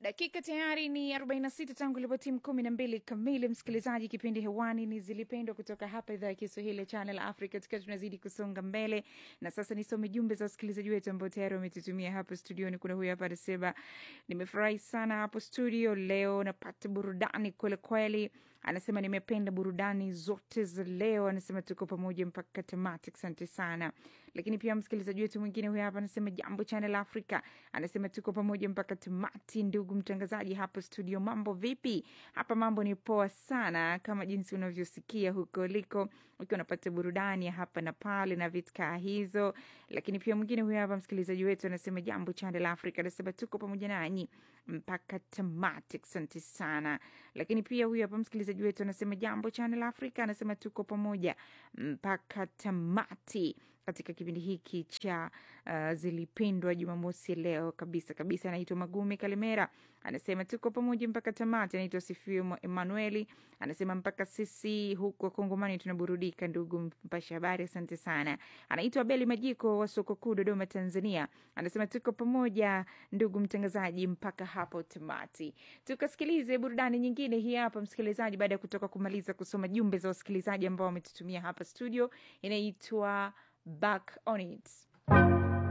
Dakika tayari ni 46 tangu ilipotimu kumi na mbili kamili. Msikilizaji, kipindi hewani ni Zilipendwa kutoka hapa idhaa ya Kiswahili ya Channel Africa, tukiwa tunazidi kusonga mbele. Na sasa nisome jumbe za wasikilizaji wetu ambao tayari wametutumia hapo studioni. Kuna huyu hapa anasema, nimefurahi sana hapo studio leo, napata burudani kwelikweli. Anasema nimependa burudani zote za leo, anasema tuko pamoja mpaka tamati. Asante sana. Lakini pia msikilizaji wetu mwingine huyu hapa anasema, jambo Channel Africa, anasema tuko pamoja mpaka tamati. Ndugu mtangazaji hapo studio, mambo vipi? Hapa mambo ni poa sana, kama jinsi unavyosikia huko uliko, ukiwa unapata burudani ya hapa na pale na vitkaa hizo. Lakini pia mwingine huyu hapa msikilizaji wetu anasema, jambo Channel Africa, anasema tuko pamoja nanyi mpaka tamati. Asante sana. Lakini pia huyu hapa msikilizaji wetu anasema, jambo Channel Africa, anasema tuko pamoja mpaka tamati katika kipindi hiki cha uh, Zilipendwa Jumamosi leo kabisa kabisa. Anaitwa Magumi Kalimera, anasema tuko pamoja mpaka tamati. Anaitwa Sifiwe Emanueli, anasema mpaka sisi huko Kongomani tunaburudika. Ndugu mpasha habari, asante sana. Anaitwa Beli Majiko wa soko kuu Dodoma, Tanzania, anasema tuko pamoja ndugu mtangazaji mpaka hapo tamati. Tukasikilize burudani nyingine hii hapa msikilizaji, baada ya kutoka kumaliza kusoma jumbe za wasikilizaji ambao wametutumia hapa studio, inaitwa Back on It.